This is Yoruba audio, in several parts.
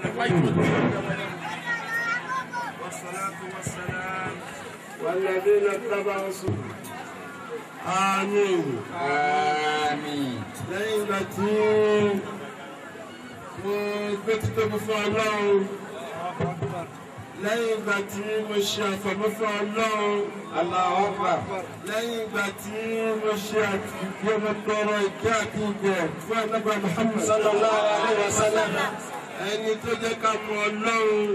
والصلاة والسلام والذين اتبعوا سنة آمين Àmín. lẹ́yìn ìgbà tí mo gbé títóbi fún ọlọ́run lẹ́yìn ìgbà tí mo ṣe àfọ̀mọ́ fún ọlọ́run Allahu Akbar. lẹ́yìn ìgbà tí mo ṣe àtìgbé ọmọ tọrọ ìkẹ́ àti ìgbẹ́ fún ẹ̀nàgbà Muhammad Sallallahu alaihi wasallam. ẹni tó jẹ́ ká mọ ọlọ́run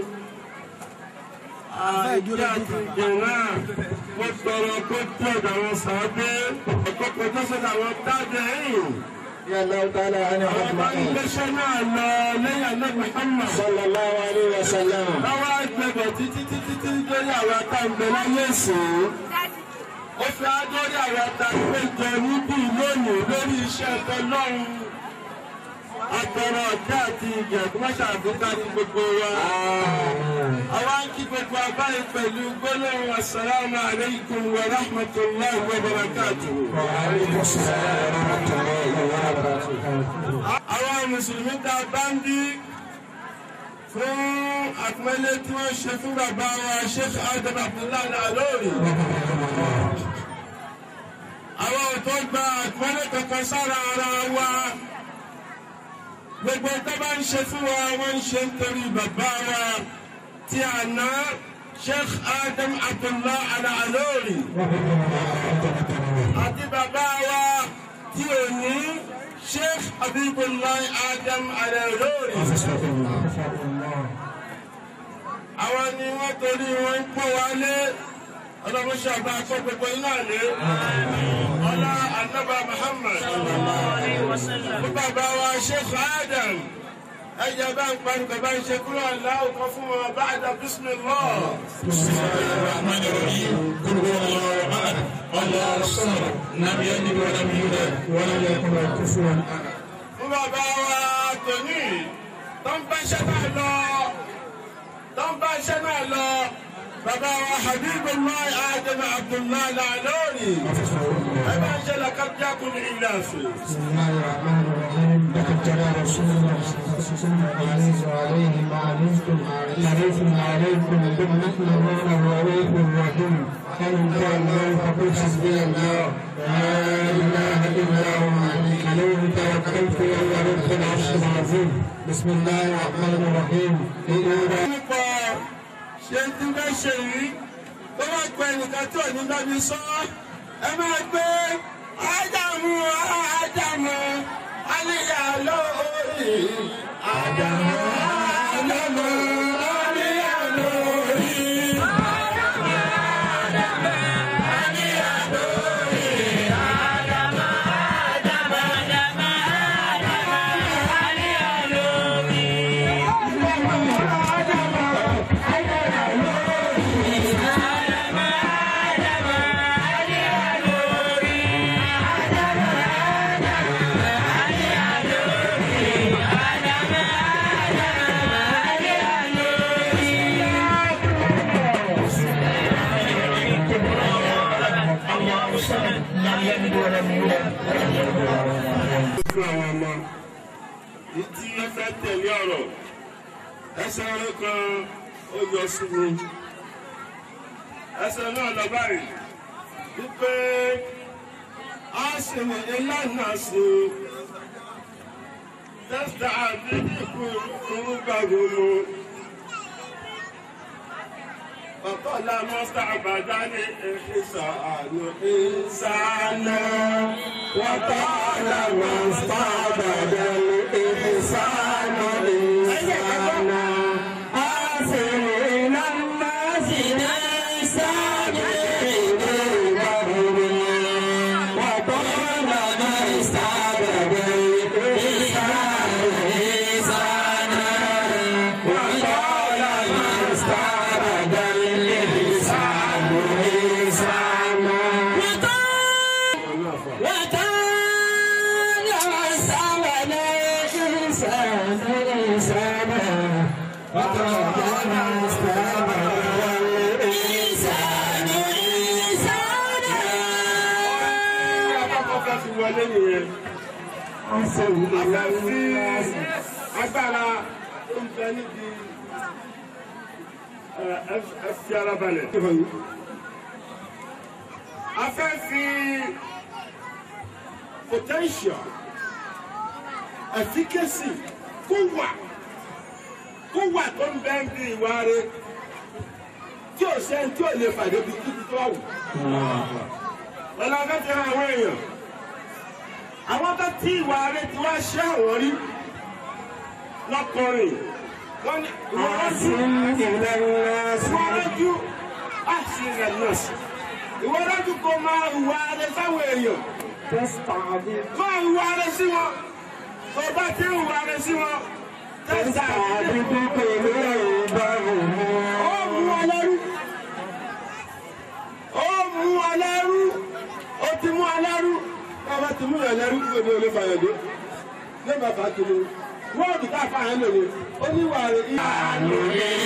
àìjẹ́ àti ìgbẹ́ náà mo tọrọ pé tí ọ̀dọ̀ àwọn sàábé ọ̀pọ̀ pẹ̀lú sọ́dọ̀ àwọn tábẹ̀ ẹ̀yìn. Ya Allah ta'ala ani Àwọn bá ń Muhammad. gbéṣẹ́ náà lọ lẹ́yìn àná Muhammad. Sallallahu alaihi wasallam. Lọ́wọ́ àgbẹ̀bẹ̀ títí títí tí lórí àwọn àtàǹgbẹ̀ láyé ìsìn. Ó fi ádórí àwọn àtàǹgbẹ̀ jẹ níbí lónìí lórí iṣẹ́ ẹ̀tọ́ lọ́run. Àtọ̀rọ̀ ọ̀dá àti ìjẹ̀ tó má ṣàfikà ní gbogbo wa. Àwa ń kí gbogbo abáyé pẹ̀lú gbólóhùn Assalamu alaikum wa rahmatullahi wa barakatuhu. Wa alaikum assalam wa rahmatullahi wa barakatuh. àwọn mùsùlùmí tá a bá ń bí fún àpẹẹlẹ tí wọ́n ṣe fún bàbá wa sheikh adam abdullahi alori àwọn ò tó gba àpẹẹlẹ kankan sára ara wa gbogbo tó bá ń ṣe fún wa wọ́n ń ṣe nítorí bàbá wa tí àná sheikh adam abdullahi alori àti bàbá wa tí ò ní sheikh abibulayi adam alori. àwọn ni wọ́n torí wọn ń pọ̀ wálé ọlọ́run ṣàbá akọ́ gbogbo iná lé ọlá anaba muhammad fún bàbá wa sheikh adam ẹ̀yẹ bá ń parí bàbá ń ṣe kúrò aláwọ̀ kan fún wọn bá àdá bismillah. الرحمن الرحيم قل هو الله احد الله الصمد لم يلد ولم يولد ولم يكن له كفوا احد fún bàbá wa tòní tó ń bá iṣẹ́ náà lọ tó ń bá iṣẹ́ náà lọ bàbá wa habibullah adam abdullahi lalori ẹ bá ń ṣe làkàtúnyàkùn ìlàsì. بسم الله الرحمن الرحيم لقد جاء رسول الله صلى الله عليه وسلم عليه وعليه ما علمتم حريص عليكم بالنحل وانا الرؤوف الرحيم فمن جاء الله فقل حسبي الله لا اله الا هو عليه توكلت وهو رب العرش العظيم بسم الله الرحمن الرحيم إذا nípa ṣe tí bẹ́ ṣe yìí tó bá pẹ nìkan tí ò ní bá mi sọ ẹ máa gbé ádámù ádámù àníyá lórí ádámù ádámù àníyá lórí. لم يلد ولم يولد ولم يكن له fún àwọn ọmọ ìdí ẹfẹ tẹ̀lé ọ̀rọ̀ ẹsẹ̀ ọ̀rọ̀ kan ó yọ sí mi ẹsẹ̀ náà lọ báyìí wípé a sì ní ìlànà sí tẹ́sítà àbí ìkú ìrúgbàgbọ́nù. وقال مستعبدا إحسان إنسانا وقال مستعبدا الإحسان إنسانا آثر إلى الناس ليسان وقال مستعبدا الإحسان إنسانا وقال مستعبدا الإحسان إنسانا wọlé nìyẹn. Àfẹ́fí agbára tó ń bẹ níbi ẹ fi ara balẹ̀. a fẹ́ fi potential efficacy kó wà kó wà tó ń bẹ ń bí ìwà rẹ tí ò sẹ́ni tí ò lè fàdé bí kíkí tó wù. Ọlá fẹ́ fi hàn àwọn èèyàn. Àwọn tó tí ìwà rẹ ti wá ṣé àwọn rí lọ́kùnrin. Wọ́n ní ìwọ́rọ́jú ìwọ́rọ́jú àti rẹ̀ nọ́ọ̀sì. Ìwọ́rọ́jú kò máa ìwà rẹ sáwọn èèyàn. Máa ìwà rẹ sí wọn. Tó bá ti ń ìwà rẹ sí wọn. Tẹ́sà ó mú wọn lẹ́rú ó mú wọn lẹ́rú ó ti mú wọn lẹ́rú bàbá ti mú wọn lẹ́rú kí ló lè fàyàn dé ní bàbá kiri wọ́ọ̀dù ká fàyàn lòye ó ní wà rẹ̀ ìyá.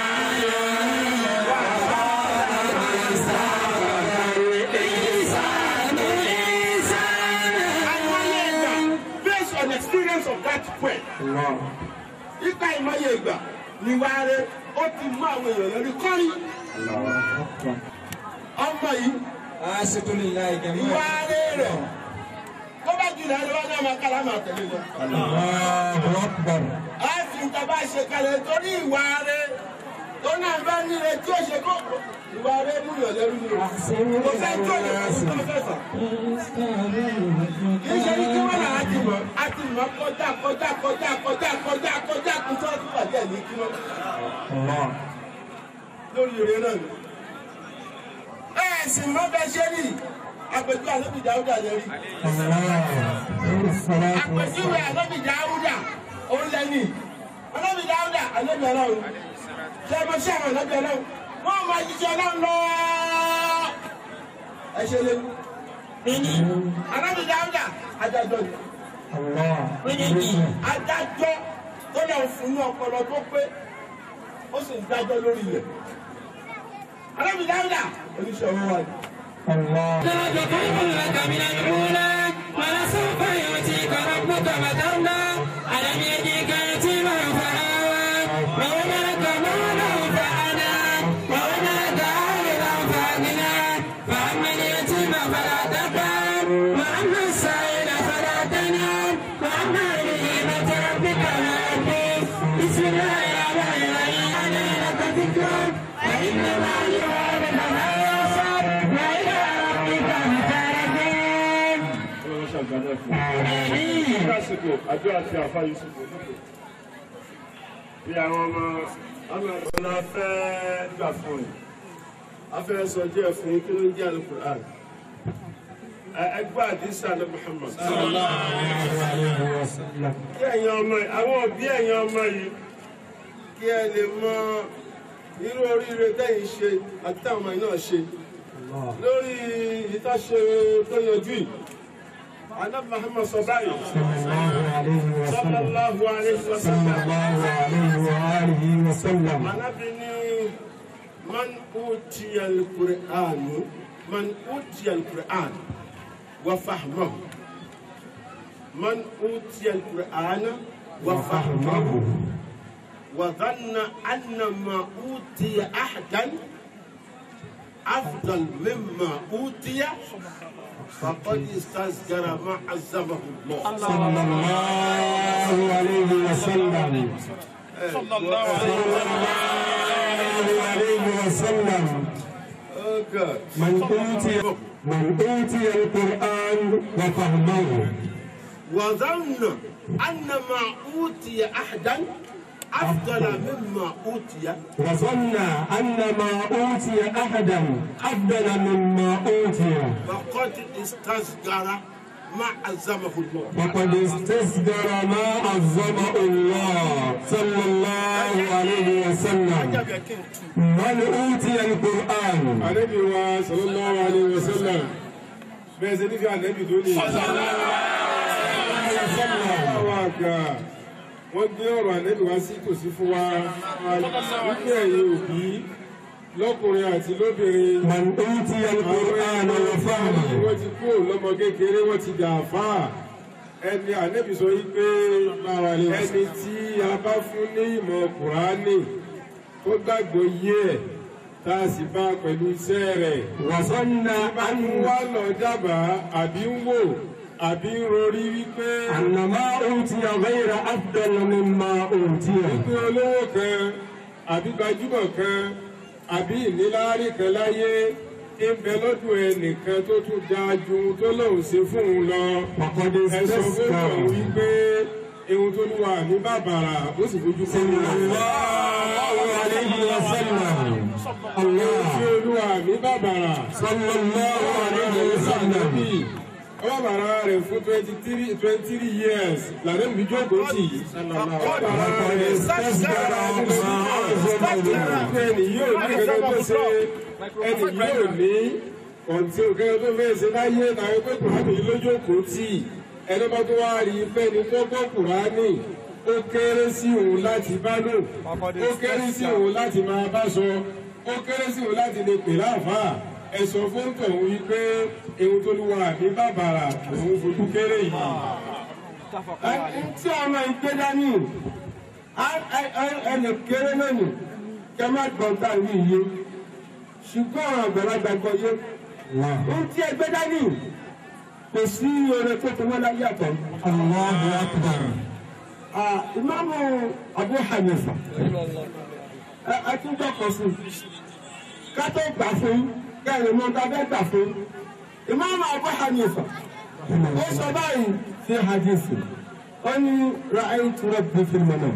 Based on experience of that point, ipa ìmọye ìgbà ni wàá rẹ ó ti mú àwọn èèyàn lórí kọ́rí ọmọ yìí ìwà rẹ rẹ̀ tó bá jù lọ wá náà máa kára máa tẹ̀lé lọ. a fi nǹkan bá ṣe kalẹ̀ torí ìwà rẹ tó náà bá nílé tí ó ṣe kó ìwà rẹ mú yàn lẹ́rú ni o. kò fẹ́ tó lè fún tó fẹ́ fà. kì í ṣe ní kí wọ́n là á ti mọ̀ á ti mọ̀ kọjá kọjá kọjá kọjá kọjá kọjá kó tó tún bàjẹ́ ní kí wọ́n. lórí ire náà ni. bẹ́ẹ̀ sì mọ́ bẹ́ẹ̀ ṣe rí àpèjú àlébì dáúdà lè rí. àpèjúwe àlébì dáúdà òun lẹ́ni. àlébì dáúdà àlébì ọlọ́run. ṣé ẹ mọ̀ sí àwọn àlébì ọlọ́run? wọ́n máa jíjẹ ọlọ́run lọ. ẹ ṣe lé. àlébì dáúdà adájọ́ ni. adájọ́ tó lọ fún ní ọpọlọ tó pé ó sì ń dájọ́ lórí ilẹ̀. àlébì dáúdà oníṣẹ́ owó wa ni. ذاك خير لك من الأولى ولسوف يؤتيك ربك فترضى ألم يجيك يتيما فآوى ووجدك مالا فأنا ووجدك عائلا فأغنى فأما اليتيم فلا تقهر وأما السائل فلا تنهر وأما بنعمة ربك فحدث بسم الله الرحمن الرحيم أنا لك ذكرى فإن مع العسر فلا يسر وإلى ربك فترجع Ọlọ́run ṣàgbádẹ́ fún un. lásìkò àjọ àti àfa yusufu lóko bí àwọn ọmọ ọmọ ọ̀nà fẹ́ gbà fún yìí a fẹ́ sọ díẹ̀ fún yín kí ló ń jẹ́ alukur'an ẹgbẹ́ àdìsá ní Muhammad kí ẹ̀yin ọmọ yìí àwọn òbí ẹ̀yin ọmọ yìí kí ẹ lè mọ irú oríire tẹ́yìn ṣe àti táwọn ọmọ yìí náà ṣe lórí ìtàṣe tó yanjú yìí. Ànábì Muhammad sọ báyìí. Sallallahu alayhi wa sallam. Ànábì ní man utiya al-Qur'an man utiya al-Qur'an wa fahmahu man utiya al-Qur'an wa fahmahu wa dhanna anna ma utiya ahadan afdal mimma utiya فقد استذكر ما عزمه الله صلى الله عليه وسلم صلى الله عليه وسلم Oh God. من أوتي من أوتي القرآن وفهمه وظن أن ما أوتي أحدا أفضل مما أوتي وظن أن ما أوتي أحدا أفضل مما أوتي فقد استصغر ما عزمه الله وقد استصدر ما عظمه الله صلى الله عليه وسلم Ajab yẹ kí n tu. من أوتي القرآن Ànábì wa sallallahu alayhi wa sallam bẹ́ẹ̀ ṣe nífẹ̀ẹ́ ànábì tó ní. Àwọn àgbà wọ́n gbé ọ̀rọ̀ ànábì wá sí tòsí fún wa wípé ẹ̀yin òbí lọ́kùnrin àti lóbìnrin. من أوتي القرآن Àwọn وفهمه wọ́n ti kú lọ́mọ kékeré wọ́n ti dà fáà. ẹni ànẹ́bí sọ yí pé ẹni tí a bá fún ní ìmọ̀ kùránì tó gbàgbọ́ yé ẹ̀ tá a sì bá pẹ̀lú iṣẹ́ rẹ̀ وظن bá ń أن wá lọ dábàá àbí ń wò àbí ń rorí wípé أن ما أوتي غير أفضل مما أوتي wípé olówó kan àbí gbajúmọ̀ kan àbí ìníláárí kan láyé ń bẹ lọ́dún ẹnìkan tó tún dáa ju ohun tó lóun ṣe fún un lọ. وقد ẹ sọ fún استسقى òun wípé ohun tó lùwà ní bàbàrà ó sì fojú kọ́ صلى ní الله عليه وسلم tí الله olúwa ní bàbàrà. صلى الله عليه وسلم bàbàrà rẹ̀ fún twenty three twenty three years lànà mi jókòó tì í. bàbàrà وقد rẹ̀ استسقى ما أعظم الله ẹni yóò ní kankan tó ṣe ẹni yóò ní ọ̀ntí òkèèrè tó fẹ́ ṣe láyé láyé pé kùránì yìí lójókòó tì ẹni bá tó wá rí fẹ́ni tó gbọ́ kùránì ó kéré sí òun láti bá lò ó kéré sí òun láti máa bá sọ ó kéré sí òun láti lè pè láàfáà ẹ sọ fún tọ̀hún wípé ewu tó lùwà ní bàbàrà òun fojú kéré yìí. ẹni tí ọmọ ìgbé dání ẹnì kéré lónìí kẹ má gbọ́n tá ní iye ṣùgbọ́n àwọn àgbàlagbà gbọ́ yé ohun tí ẹgbẹ́ dání kò sí oore tó fi wọ́n láyé àtọ̀. الله أكبر Ah, Ìmáàmù Abu Hanifa ẹ ẹ tún jọkọ̀ sí ká tó gbà fún kẹrin mọ́ tá a fẹ́ gbà fún Ìmáàmù Abu Hanifa ó sọ báyìí fi hadithi ó ní ra'aytu rabbi fil manam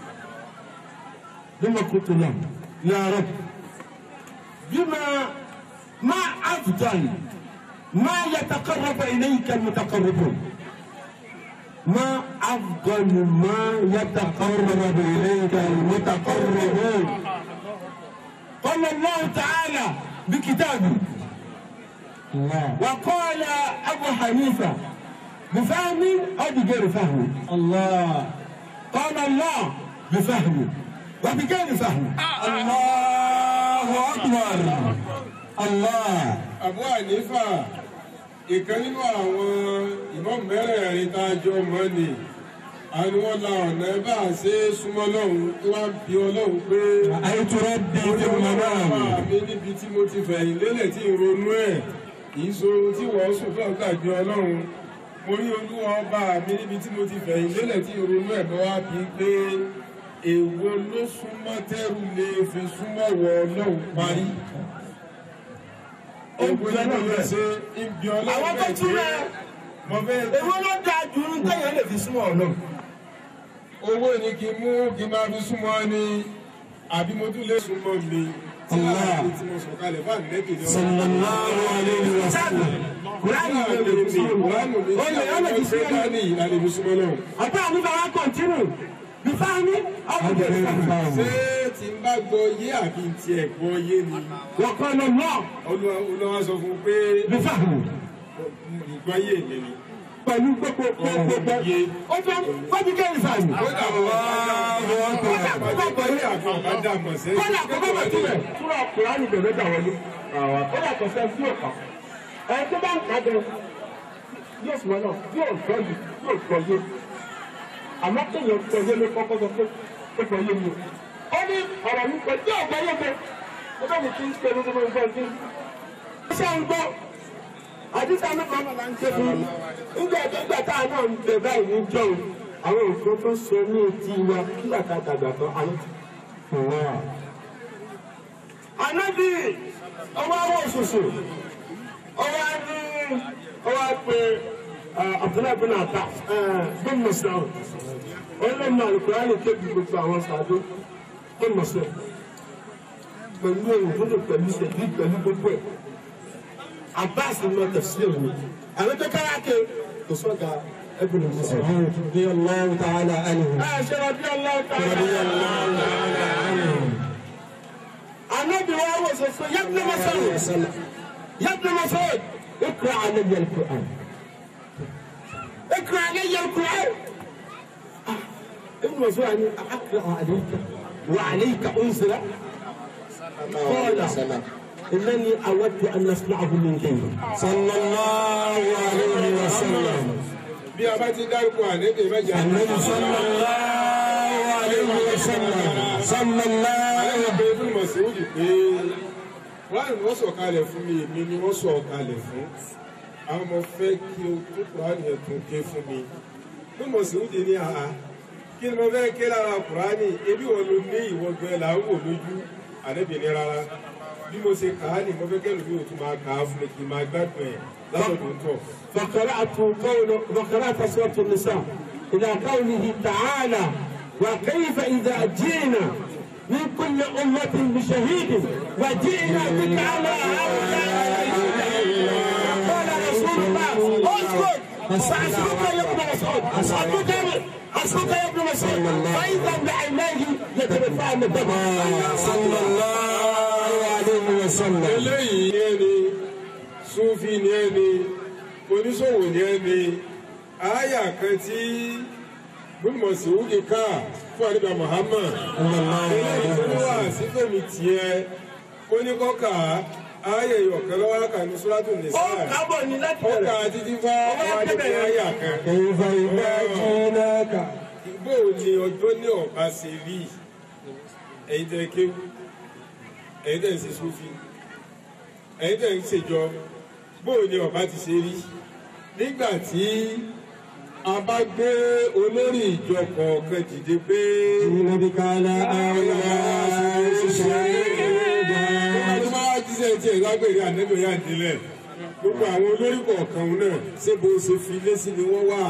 bima qultu lahu ya rabb bima ma afdal ma yataqarrabu ilayka al-mutaqarribun ما أفضل ما يتقرب إليك المتقربون قال الله تعالى بكتابه الله وقال أبو حنيفة بفهم أو بغير فهم الله قال الله بفهم وبغير فهم الله أكبر الله Abu Hanifa ìkan nínú àwọn ìmọ̀ mẹ́rẹ̀ẹ̀rin tá a jọ mọ́ ni àni wọ́n la ọ̀nà bá a ṣe é súnmọ́ lọ́hùn tí wọ́n bí ọlọ́hun pé رأيت ربي mo ní في ọlọ́run المنام mi níbi tí mo ti fẹ̀yìn lélẹ̀ tí ń ronú ẹ̀ kì í so ohun tí wọ́n sùn fún ọ̀gbàgbé ọlọ́run mo rí olúwa ọba mi níbi tí mo ti fẹ̀yìn lélẹ̀ tí ń ronú ẹ̀ lọ́wọ́ á bí pé èwo ló súnmọ́ tẹ́rù lè fi súnmọ́ wọ ọlọ́run parí. Èwo ni mo lè ṣe ibi ọlọ́run àwọn tó tún rẹ̀ mo fẹ́ èwo ló dáa jù ní téèyàn lè fi súnmọ́ ọ̀nà owó ni kí n mú kí n máa fi súnmọ́ ni àbí mo tún lè súnmọ́ mi. Tí láàbí tí mo sọ̀kalẹ̀ bá nẹ́bì ní ọ̀rọ̀. صلى الله عليه وسلم kùránì lè lè fi Kùránù mi ó lè ó lè fi ṣe súnmọ́ dání ìlànà ìfi súnmọ́ náà. Abu Hanifa wa kọ̀ntínù bifahmi aw bighairi fahmi Ṣé tí n bá gbọ́ yé àbí tí ẹ̀ gbọ́ yé ni? wa qala Allah Olúwa Olúwa sọ fún un pé bifahmi. ìgbọ́ yé mi ni. pẹ̀lú gbogbo gbogbo ó fẹ́ fọ́jú kẹ́rin fàmì. Kódà mo bá gbọ́ yé àbí ọ̀bá dà mọ̀ sẹ́yìn. kọ́lá àkọ́kọ́ bẹ̀ túbẹ̀. túrọ̀ kùránì bẹ̀rẹ̀ dà wọlé. ó yà kọ̀ sẹ́ sí òkà. ẹ̀ tó bá ń kà jẹ yóò sùn náà yóò gbọ́ yìí yóò gbọ́ yé. àmọ́ kéèyàn gbọ́ yé ló kọ́kọ́ sọ pé ó gbọ́ yé mi. ó ní ọ̀rọ̀ mi pẹ̀ tí ò gbọ́ yé mi. ó bẹ̀ mi kí n ṣe lójú lójú gbọ́ sí. ó ṣe ń gbọ́ àdìsá mi kan máa ń ṣe fún mi. nígbà nígbà tá a náà ń bẹ báyìí ní jọ̀ọ́ àwọn nǹkan tó sọ ní etí wa kí bàtà dàgbà tán àwọn ti anabi ọwọ́ àwọn òṣùṣù ọwọ́ ní ọwọ́ pé abdullahi bin ata bin muslim ọlọ́mọ alukurani kébi gbogbo àwọn sàdó bin muslim pẹ̀lú ohun gbọ́dọ̀ pẹ̀lú ṣẹ̀dí pẹ̀lú gbogbo ẹ̀ abbas ní wọn tẹ̀sílẹ̀ mi àwọn tó kára ké kò sọ́ga ẹ̀bùn ní muslim. رضي الله تعالى عنه ẹ ṣe rọbí ọlọ́wọ́ رضي tààrà. الله تعالى عنه النبي وهو صلى يا ابن مسعود يا ابن مسعود اقرا علي القران اقرا علي القران آه، ابن مسعود يعني اقرا عليك وعليك انزل قال انني اود ان اسمعه من غيرك صلى الله عليه وسلم bí a bá ti dárúkọ ànẹ́bí mẹ́jọ النبي صلى الله عليه وسلم صلى الله àwọn ọbẹ̀ fún mọ̀síwòdì pé wọ́n ní wọ́n sọ̀kalẹ̀ fún mi èmi ni wọ́n sọ̀kalẹ̀ fún àwọn ọmọ fẹ́ kí o tó kùránì ẹ̀tún ké fún mi fún mọ̀síwòdì ní àhá kí ni mo fẹ́ ké lára kùránì ebi wọn ló ní ìwọ́gbẹ́ là ń wò lójú ànẹ́bí ní rárá bí mo ṣe kà á ní mo fẹ́ kẹ́lu bí o tún máa kà á fún mi kì í máa gbádùn ẹ̀ lásọ̀tún tọ̀. فقرأت قول وقرأت سورة النساء إلى قوله تعالى وكيف إذا جئنا من كل أمة بشهيد وجئنا بك على هؤلاء قال رسول الله اسكت سأسكت يا ابن مسعود أسكت أسكت يا ابن مسعود فإذا بعينيه يترفعن الدم صلى الله عليه وسلم eléyìí ní ẹni súnfì ní ẹni oníṣòwò ní ẹni àáyà kan tí gbọmọsí wúdi ká fún àdìbà Muhammad eléyìí tó wà sífẹ̀mí tiẹ̀ ó ní kọ́kà àáyà ìyọ̀kan lọ́wọ́ kà ní sùràtù ó nìsáà kábọ̀ ní láti ọkà bẹ̀rẹ̀. títí fá wá níbi àáyà kan. كيف إذا جئناك bó o ní ọjọ́ ní ọ̀pá ṣe rí ẹ̀yin tẹ́ kéwù ẹ̀yin tẹ́ ń ṣe sófin ẹ̀yin tẹ́ ń ṣèjọ bó o ní ọ̀pá ti ṣe rí nígbà tí a bá gbé olórí ìjọ kọ̀ọ̀kan dìde pé جئنا بك على هؤلاء شهيدا tó bá wá jíṣẹ́ tí ẹ̀ lágbèrè ànẹ́bẹ̀ yá nílẹ̀ gbogbo àwọn olórí kọ̀ọ̀kan náà ṣé bó o ṣe fi lé sí ni wọ́n wà.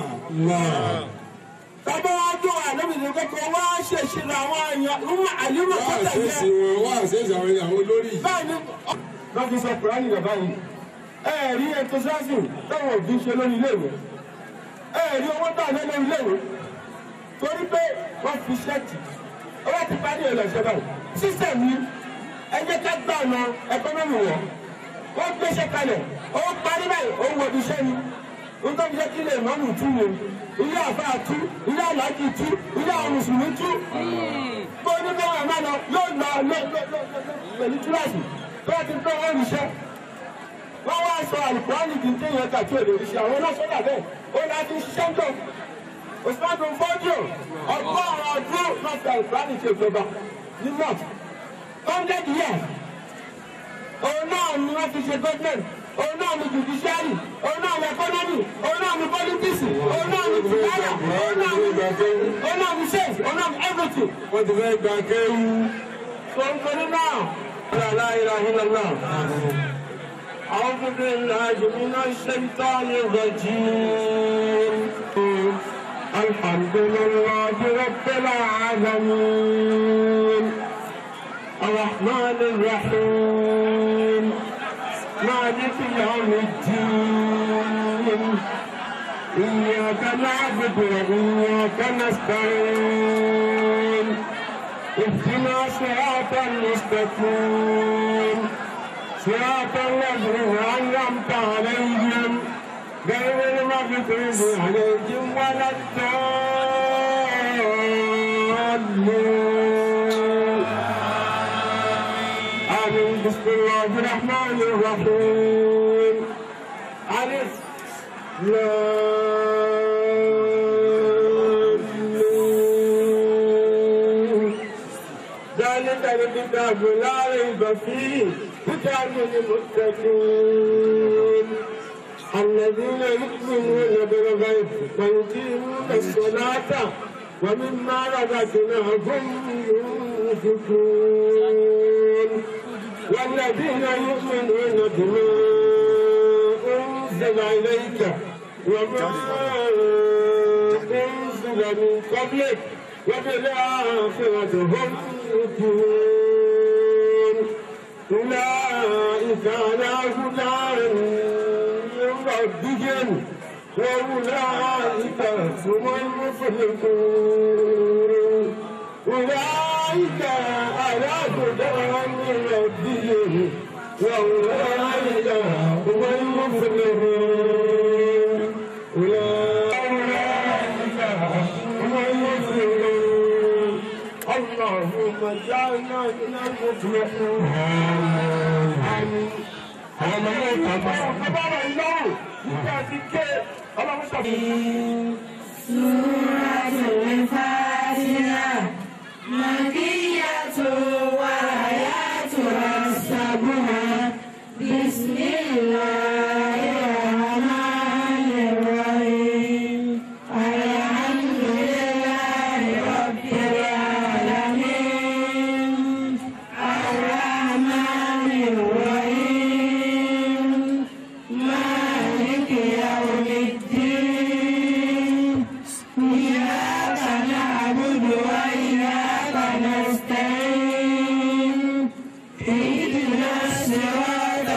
Bàbá wa dùn ànábìyẹ kọ́kọ́ wá ṣèṣe àwọn èèyàn lúmọ̀ àlímọ̀ wọ́n kọ́tà àṣẹ́sì yẹn. wọn wọ́n àṣẹ́sì àwọn àwọn olórí yìí. Báyìí ni wọ́n fi sọ Kùránì bàbá yìí. Ẹ rí enthusiasm táwọn òbí ń ṣe lórí iléèwé. Ẹ rí owó tó àná lórí iléèwé. Torí pé wọ́n fi ṣẹ́ẹ̀tì. Owó ti parí ẹ̀ lọ́sẹ̀ báyìí. Sísẹ̀m ni ẹ jẹ́ ká gbà ọ̀nà ẹ̀kọ́nọ́mì wọ̀. Wọ́n gbéṣẹ́ kalẹ̀. Owó parí báyìí, òun wọ̀ iṣẹ́ ni. Nítorí jẹ́ kí ilé ìmọ̀mù tú ni. Ilé àfáà tú, ilé àlájì tú, ilé àwọn mùsùlùmí tú bó ní bá wà má lọ yóò lọ lọ lọ lọ pẹ̀lú kíláàsì tó bá ti gbọ́ wọn ríṣẹ́. wọ́n wá sọ àlùkùránì kì í téèyàn kà tí ò lè ríṣẹ́ àwọn ọlọ́sọ́dà bẹ́ẹ̀ ó ní láti ṣiṣẹ́ ń tọ̀. òṣùpáàdùn fọ́jọ́ ọgbọ́n àwọn ọdún náà fi àlùkùránì ṣe ìjọba ní north hundred years. òun náà ni wọ́n fi ṣe government òun náà ni judiciary òun náà ni economy òun náà ni politics òun náà ni tìkáyà òun náà ni òun náà ni sales òun náà ni everything. wọ́n ti fẹ́ gba kéwú. فانظر معه لا لا اله الا الله اعوذ بالله من الشيطان الرجيم الحمد لله رب العالمين الرحمن الرحيم مالك يوم الدين إياك نعبد وإياك نستعين اهدنا صراط المستقيم صراط الذين أنعمت عليهم غير المغضوب عليهم ولا الضالين آمين بسم الله الرحمن الرحيم ألف لام ذلك الكتاب لا ريب فيه هدى للمتقين الذين يؤمنون بالغيب ويقيمون الصلاة ومما رزقناهم ينفقون والذين يؤمنون بما أنزل إليك وما أنزل من قبلك وبالآخرة هم يؤمنون أولئك على هدى من ربهم وأولئك هم المفلحون أولئك على هدى من ربهم وأولئك هم المفلحون أولئك هم المفلحون اللهم اجعلنا من المفلحين آمين àwọn ọmọ náà tàbá ọ̀kábàrà ìlọ́rùn nígbà tí ké ọlọ́run sọ fún سورة الفاتحة مكية وآياتها السبع بسم الله الرحمن الرحيم الحمد لله رب العالمين الرحمن الرحيم مالك يوم الدين إياك نعبد وإياك نستعين اهدنا الصراط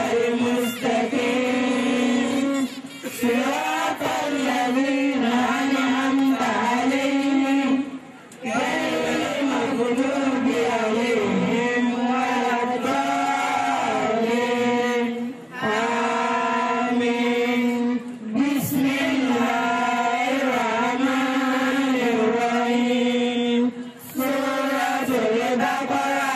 المستقيم صراط الذين أنعمت عليهم غير المغضوب عليهم ولا الضالين آمين بسم الله الرحمن الرحيم سورة البقرة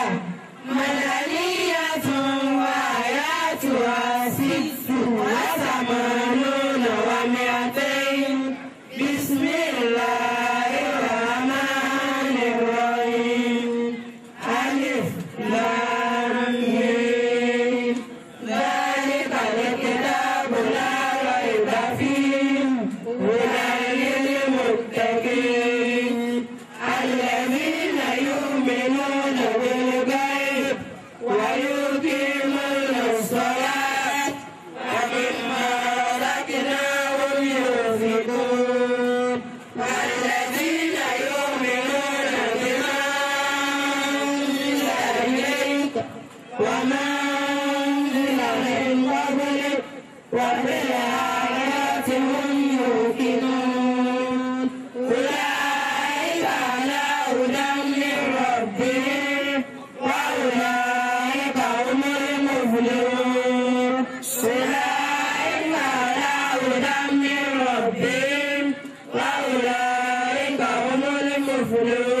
مدنية وآياتها ست وثمانون ومئتين بسم الله الرحمن الرحيم ألف لام ميم ذلك الكتاب لا ريب فيه هدى للمتقين الذين يؤمنون بالغيب ويقيمون الصلاة ومما رزقناهم ينفقون والذين يؤمنون بما أنزل إليك وما أنزل من قبلك وبالآيات هم يوقنون أولئك على هدى من ربهم وأولئك هم المفلحون أولئك على هدى من ربهم وأولئك هم المفلحون